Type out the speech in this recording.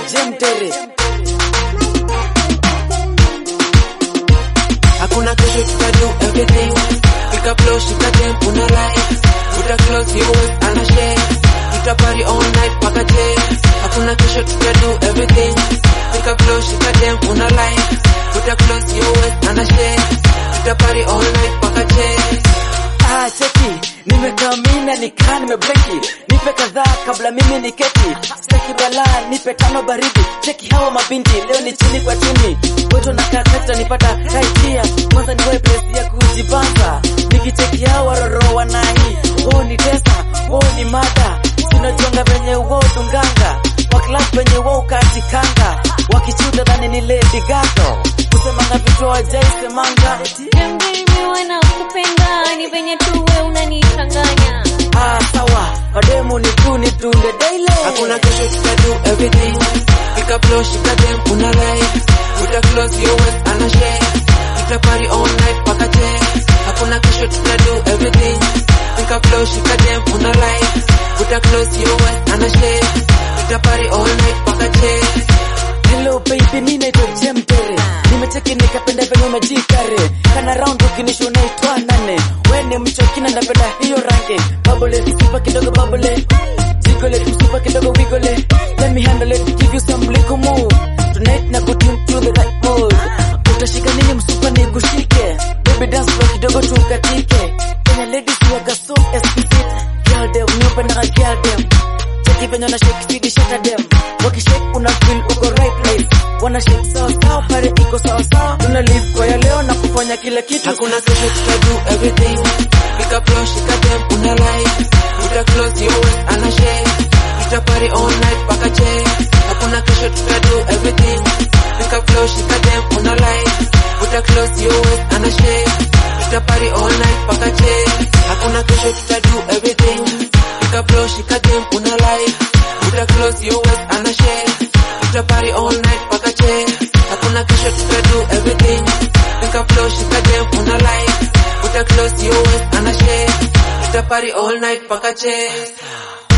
jemtere hakuna kesho tutadu everything pick up flow shika dem una like uta close your waist ana share tuta party all night paka che hakuna kesho tutadu everything pick up flow shika dem una like uta close your waist ana share tuta party all night paka che Ah, cheki nimekaa mina nikaa nimebleki nipe kadhaa kabla mimi niketi staki balaa nipe tano baridi cheki hawa mabinti leo ni chini kwa chini wetu nakaa kati nipata kaitia kwanza ni wewe place ya kujibanza nikicheki hawa roro wanahi oh ni tesa oh ni mada sinajonga venye wo dunganga wa class venye wo katikanga wakichuta dhani ni lady gato kusemanga vitu wajaisemanga Mimi wanakupenda ni venye tu we unanichanganya. Ah, sawa mademu ni tu ni tunde daily hakuna kesho tutadu everything pick up flow shika dem una like uta close your waist ana share tuta party all night paka che hakuna kesho tutadu everything pick up flow shika dem una like uta close your waist ana share tuta party all night paka che Hello baby, mimi naitwa Jemtere. Nimecheki nikapenda venye umejikare. Kana round ukinisho naitwa nane. We ni mchokina napenda hiyo rangi. Bubble, sipa kidogo bubble. Jigole, tusipa kidogo wiggle. Let me handle it, give you some little move. Tonight na kutune to the right mood. Utashika nini msupa ni kushike. Baby dance floor kidogo tukatike. Kenya ladies waga so explicit. Girl dem, nyupe na girl dem. Cheki venye na shake speed shata dem. Wakishake una feel uko right place. Wana shake sawa sawa pale iko sawa sawa. Tuna live kwa ya leo na kufanya kila kitu. hakuna kesho tutadu everything pick up flow shika dem una like uta close your waist ana share tuta party all night paka che hakuna kesho tutadu everything pick up flow shika dem una like uta close your waist ana share tuta party all night paka che hakuna kesho tutadu everything pick up flow shika dem una like uta close your waist ana share tuta party all night paka che hakuna kesho tutadu everything pick up flow shika dem una like uta close your waist ana share tuta party all night paka che